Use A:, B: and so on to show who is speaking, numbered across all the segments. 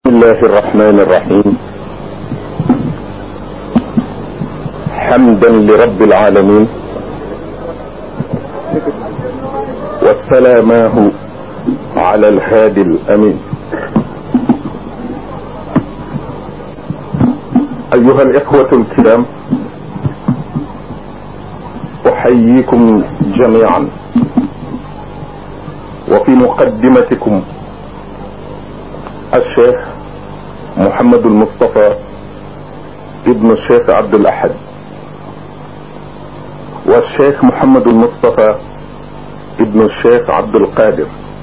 A: الله الرحمن الرحيم حمدا لرب العالمين والسلاماه على الهادي الامين ايها الاخوة الكرام احييكم جميعا وفي مقدمتكم الشيخ محمد المصطفى ابن الشيخ عبد الاحد والشيخ محمد المصطفى ابن الشيخ عبد القادر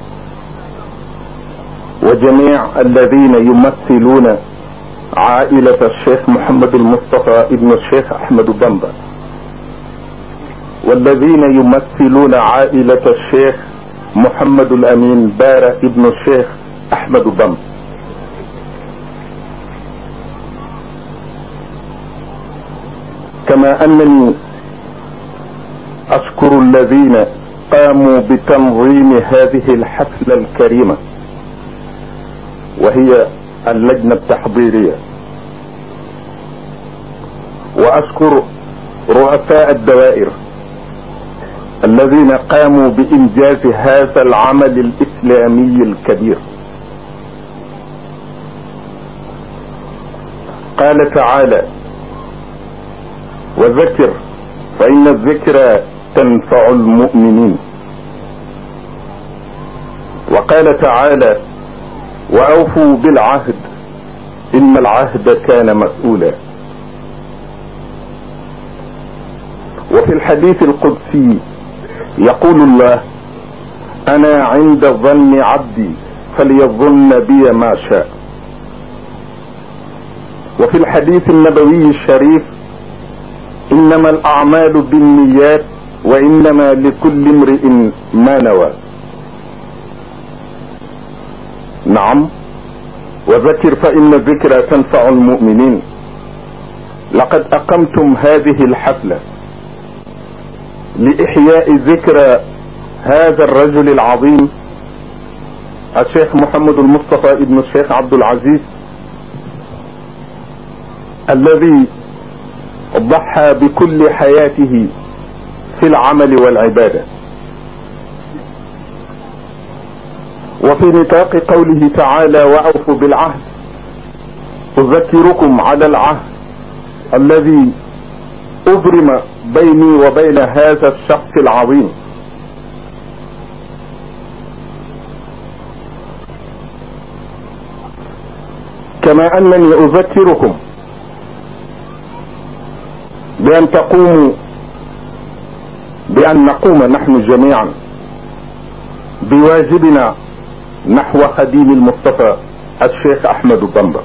A: وجميع الذين يمثلون عائلة الشيخ محمد المصطفى ابن الشيخ احمد بامبا والذين يمثلون عائلة الشيخ محمد الامين بارة ابن الشيخ احمد بامبا كما انني اشكر الذين قاموا بتنظيم هذه الحفلة الكريمة وهي اللجنة التحضيرية واشكر رؤساء الدوائر الذين قاموا بانجاز هذا العمل الاسلامي الكبير قال تعالى وذكر فإن الذكرى تنفع المؤمنين وقال تعالى وأوفوا بالعهد إن العهد كان مسؤولا وفي الحديث القدسي يقول الله أنا عند ظن عبدي فليظن بي ما شاء وفي الحديث النبوي الشريف انما الاعمال بالنيات وانما لكل امرئ ما نوى نعم وذكر فان الذكرى تنفع المؤمنين لقد اقمتم هذه الحفله لاحياء ذكرى هذا الرجل العظيم الشيخ محمد المصطفى ابن الشيخ عبد العزيز الذي ضحى بكل حياته في العمل والعبادة وفي نطاق قوله تعالى وأوفوا بالعهد أذكركم على العهد الذي أبرم بيني وبين هذا الشخص العظيم كما أنني أذكركم بأن تقوموا بأن نقوم نحن جميعا بواجبنا نحو خديم المصطفى الشيخ أحمد بامبا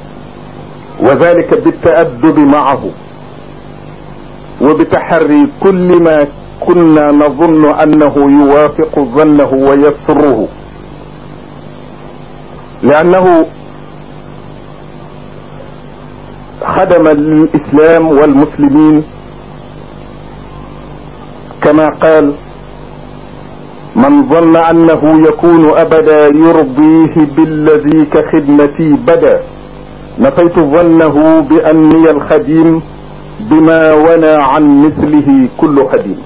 A: وذلك بالتأدب معه وبتحري كل ما كنا نظن أنه يوافق ظنه ويسره لأنه خدم الاسلام والمسلمين كما قال من ظن انه يكون ابدا يرضيه بالذي كخدمتي بدا نفيت ظنه باني الخديم بما ونى عن مثله كل خديم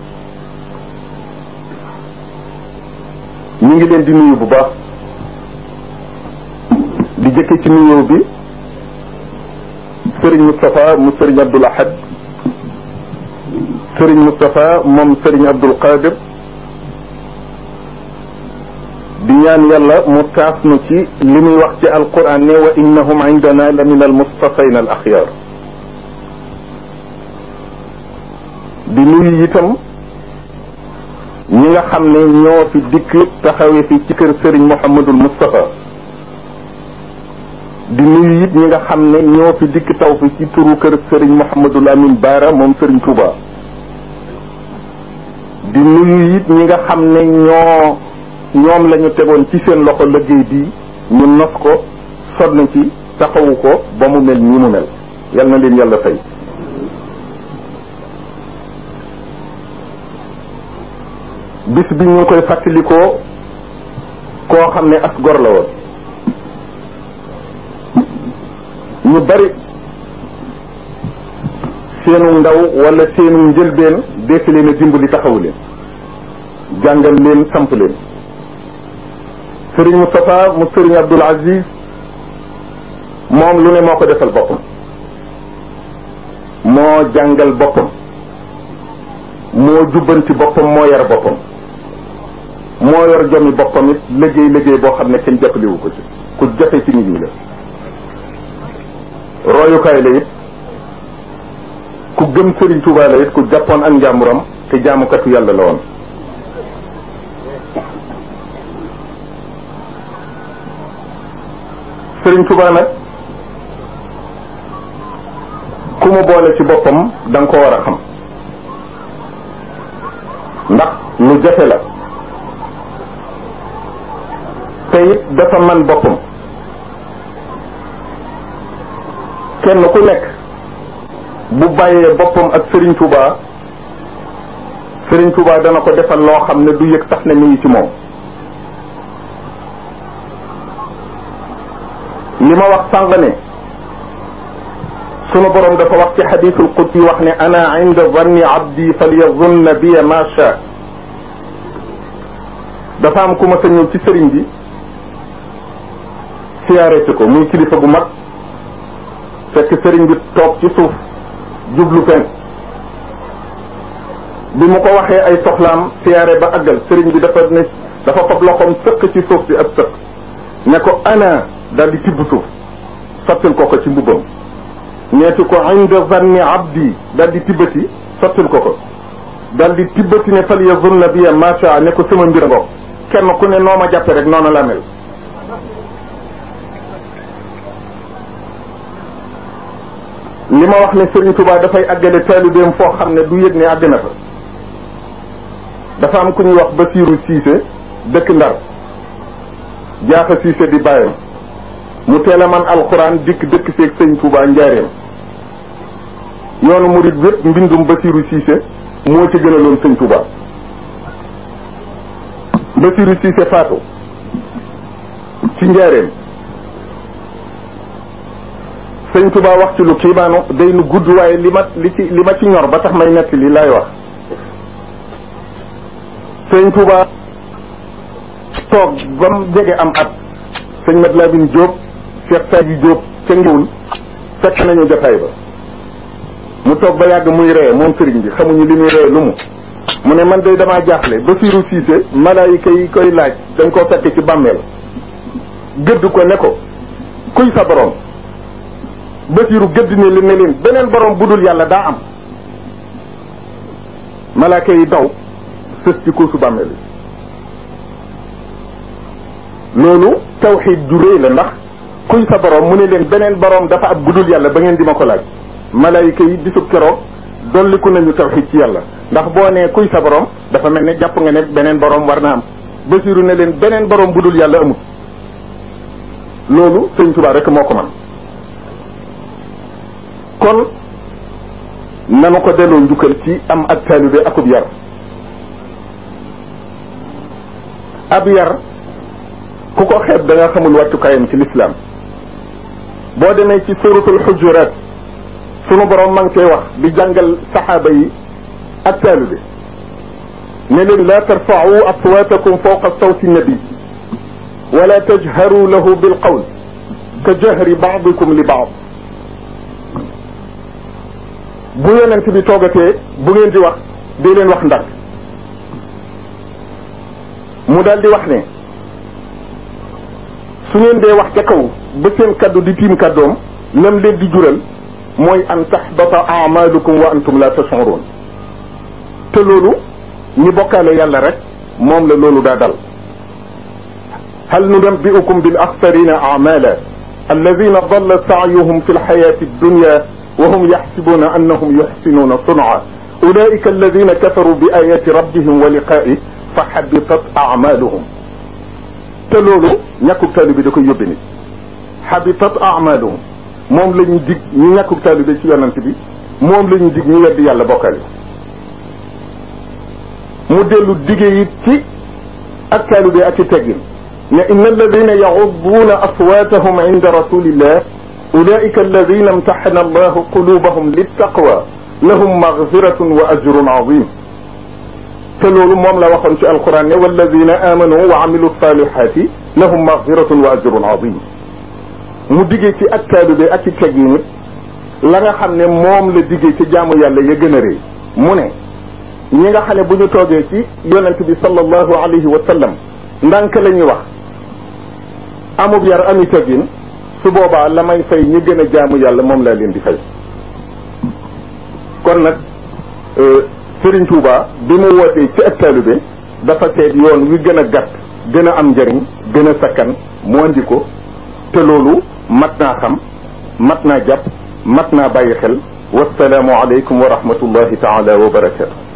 A: ñu ngi leen di nuyu bu baax di jëkke ci nuyoo bi sëriñ Moustapha mu sëriñ Abdoul Ahad sëriñ Moustapha moom sëriñ Abdoul Qadir di ñaan yàlla mu taas nu ci li muy wax ci alquran ne wa innahum indana la min almustafayn al axyar di nuyu itam ñi nga xam ne ñoo fi dikk taxawee fi ci kër sëriñ Mouhamadul Moustapha di nuyu it ñi nga xam ne ñoo fi dikk taw fi ci turu kër Serigne Mouhamadul Amin Baara moom Serigne Touba di nuyu it ñi nga xam ne ñoo ñoom la ñu tegoon ci seen loxo liggéey bi ñu nos ko sonn ci taxawu ko ba mu mel nii mu mel yal na leen yàlla fay. bis bi ñu koy fàttalikoo koo xam ne as gor la woon ñu bari seenu ndaw wala seenu njëlbeen deesi leen a dimbali taxawu leen jàngal leen samp leen sëriñ Moustapha mu sëriñ Abdoul Aziz moom lu ne moo ko defal boppam moo jàngal boppam moo jubbanti boppam moo yar boppam moo yor jomi boppam it liggéey liggéey boo xam ne kenn jàppalewu ko ci ku jafe ci nit ñi la royukaay la it ku gëm Serigne Touba la it ku jàppoon ak njàmburam te jaamukatu yàlla la woon Serigne Touba nag ku mu boole ci boppam da nga ko war a xam ndax lu jafe la te it dafa man boppam kenn ku nekk bu bàyyee boppam ak Serigne Touba Serigne Touba dana ko defal loo xam ne du yëg sax ne mi ngi ci moom li ma wax sànq ne sunu borom dafa wax ci xadisul qudsi wax ne ana inda zanni abdi falyazunna biya ma sha dafa am ku ma sa ñëw ci sëriñ bi siyaare si ko muy kilifa bu mag fekk sëriñ bi toog ci suuf jublu fen bi mu ko waxee ay soxlaam siyaare ba àggal sëriñ bi dafa ne dafa fab loxoom sëq ci suuf si ab sëq ne ko ana daal di tibb suuf sottil ko ko ci mbubbam ñeeti ko inda zanni abdi daal di tibbati sottil ko ko daal di tibbati ne fal yazunna biya macha ne ko sama mbir ngo kenn ku ne noo ma jàppe rek noonu la mel li ma wax ne Serigne Touba dafay àggale taalibeem foo xam ne du yëg ne àgg na fa dafa am ku ñuy wax Basiiru Siise dëkk Ndar jaaxa Siise di bàyyam mu teel a man alxuraan dikk dëkk seeg sëñ Touba njaareem yoonu murit wépp mbindum Basiiru Siise moo ci gënaloon sëñ Touba Basiiru Siise faatu ci njaareem sëñ Touba wax ci lu kiimaanu day lu gudd waaye li ma li ci li ma ci ñor ba tax may netti li laay wax sëñ Touba toog ba mu jege am at sëñ Mat Lamin Jóob Cheikh Sadji Jóob ca ngiwul fekk nañu jotaay ba mu toog ba yàgg muy ree moom sëriñ bi xamuñu li muy ree lu mu mu ne man day damaa jaaxle ba fiiru siise malaayika yi koy laaj dañ koo fekk ci bàmmeel gëdd ko ne ko kuy sa borom basiiru gëdd ne li ne leen beneen borom bu dul yàlla daa am malaaka yi daw sës ci kuusu bàmmeel yi loolu tawxiid ju réy la ndax kuy sa borom mu ne leen beneen borom dafa ab bu dul yàlla ba ngeen di ma ko laaj malaayika yi bisub keroog dolliku nañu tawxiid ci yàlla ndax boo nee kuy sa borom dafa mel ne jàpp nga ne beneen borom war na am basiiru ne leen beneen borom bu dul yàlla amul loolu sëñ Tuubaa rek moo ko man kon nanu ko delloo njukkal ci am ak taalibe akub yar ab yar ku ko xeeb da nga xamul wàccukaayam ci lislaam boo demee ci suratul xujuraat sunu borom ma ngi koy wax di jàngal saxaaba yi ak taalibe ne leen laa tarfa'u aswaatakum fawqa sawti nabi wala tajharu lahu bilqawl ka jahri ba'dikum li ba'd bu yonent bi toogatee bu ngeen di wax di leen wax ndànk mu daal di wax ne su ngeen dee wax ca kaw ba seen kaddu di tiim kaddoom lam leen di jural mooy an taxbata amalukum wa antum la tashurun te loolu ñi bokkaale yàlla rek moom la loolu daa dal hal nunabbi'ukum bil axsarina amala alladina dalla saayuhum fi lxayati addunya وهم يحسبون أنهم يحسنون صنعا أولئك الذين كفروا بآيات ربهم ولقائه فحبطت أعمالهم تلولو ñàkkub taalibe da koy yóbbe nit habitat a'maluhum moom la ñu dig ñu ñàkkub taalibe ci yonant bi moom la ñu dig ñu weddi yàlla bokkale mu dellu dige it ci ak taalibe ak i teggin ne inna alladina yaxuduuna aswaatahum inda rasulillah ulaika alladina imtaxana allahu qulubahum littaqwa lahum magfiratun wa ajrun azim te loolu moom la waxoon ci alquran ne walladina amanu wa amilu salihati lahum magfiratun wa ajrun azim mu diggee ci ak taalibe ak ci teg yi nit la nga xam ne moom la diggee ci jaamu yàlla ya gën a rëy mu ne ñi nga xam ne bu ñu toogee ci yonent bi sallallahu alayhi wa sallam ndànk la ñuy wax amub yar ami teggin su boobaa la may fay ñi gën a jaamu yàlla moom laa leen di fay kon nag Serigne Touba bi mu wootee ci ak taalibe dafa seet yoon wi gën a gàtt gën a am njëriñ gën a sakkan mu andi ko te loolu mat naa xam mat naa jàpp mat naa bàyyi xel wasalaamu aleykum wa rahmatullahi taala wa barakatu